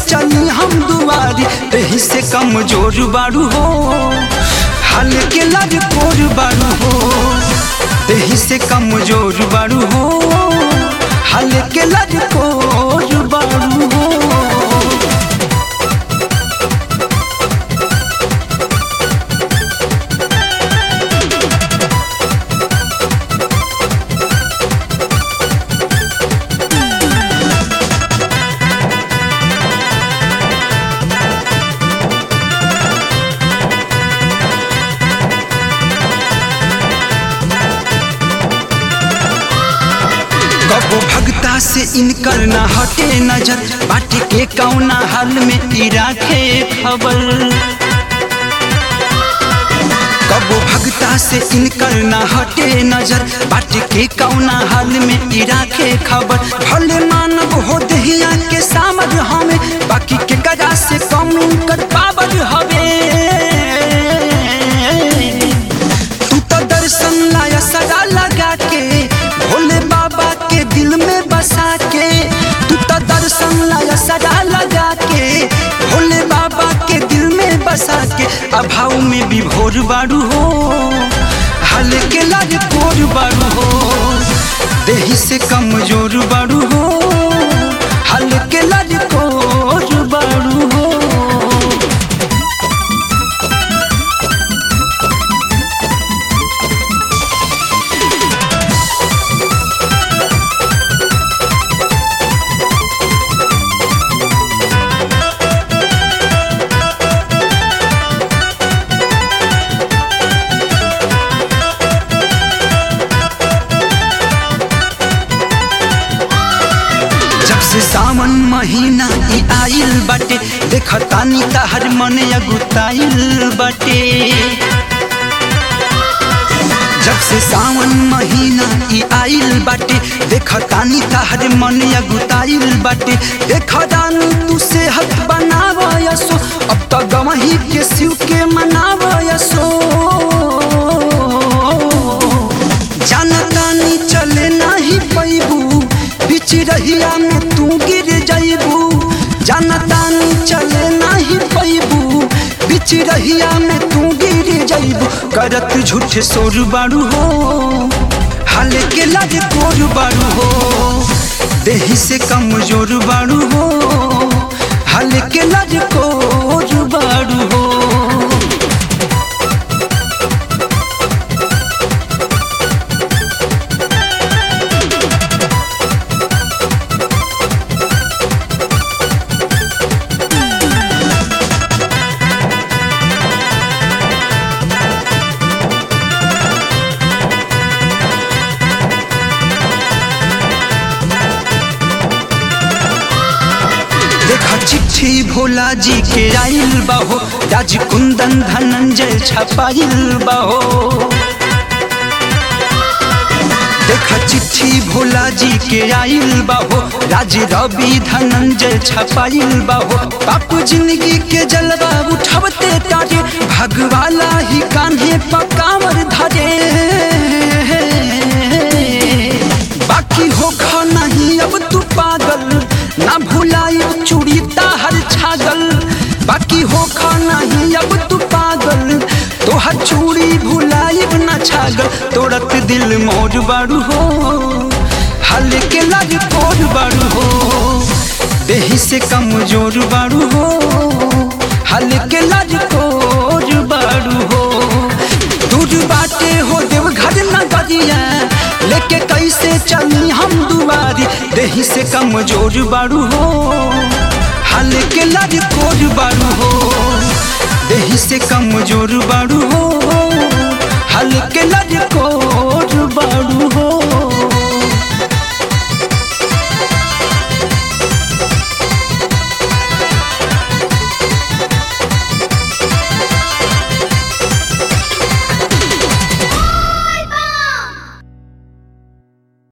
चली हम दुआरी देही से कमजोर बारू हो हाल के लड़ कोर बारू हो देही से कमजोर बारू हो हाल के लड़ कोर बारू हो कबो भगता से इनकर ना हटे नजर बाटे के कौना हाल में ई राखे खबर कबो भगता से इनकर ना हटे नजर बाटे के कौना हाल में ई राखे खबर भले मानव हो दहिया के सामर हमें बाकी के गजा से कम कर पावर हवे तू तो दर्शन लाया सदा लगा के भोले बाबा के दिल में बसा के तू तो दर्शन लाया सदा लगा के भोले बाबा के दिल में बसा के अभाव में भी भोर बारू हो हाल के लाज कोर बारू हो देही से कमजोर बारू हो हाल के लाज कोर बारू हो जब से सावन महीना ई आइल बाटे देखतानी तहर मन अगुताइल बाटे जब से सावन महीना ई आइल बाटे देखतानी तहर मन अगुताइल बाटे देखदानी तू सेहत बनावयसो अब तो गवही के शिव के मनावयसो जानतानी चले नाही पैबू बीच रहिया में तू गिर जाइबू जानतानी चले नाही पैबू बीच रहिया में तू गिर जाइबू करत झूठ सोर बारू हो हाल के लाज कोर बारू हो देही से कमजोर बारू हो हाल के लाज कोर बारू हो देखा चिट्ठी भोला जी के आइल बाहो राज कुंदन धनंजय छपाइल बाहो देखा चिट्ठी भोला जी के आइल बाहो राज रवि धनंजय छपाइल बाहो बापू जिंदगी के जलवा उठावते तारे भगवाला ही कान्हे पकावर धरे बाकी हो खा नहीं अब तू पागल ना भुलाई चूड़ी ताहर छागल बाकी हो खा नहीं अब तू पागल तोहर चूड़ी भुलाई ना छागल तोड़त दिल मोर बारू हो हाल के लाज कोर बारू हो देही से कमजोर बारू हो हाल के लाज कोर बारू हो दूर बाटे हो देवघर नगरिया लेके कैसे चली हम दुआरी देही से कमजोर बारू हो हाल के लड़ कोर बारू हो देही से कमजोर बारू हो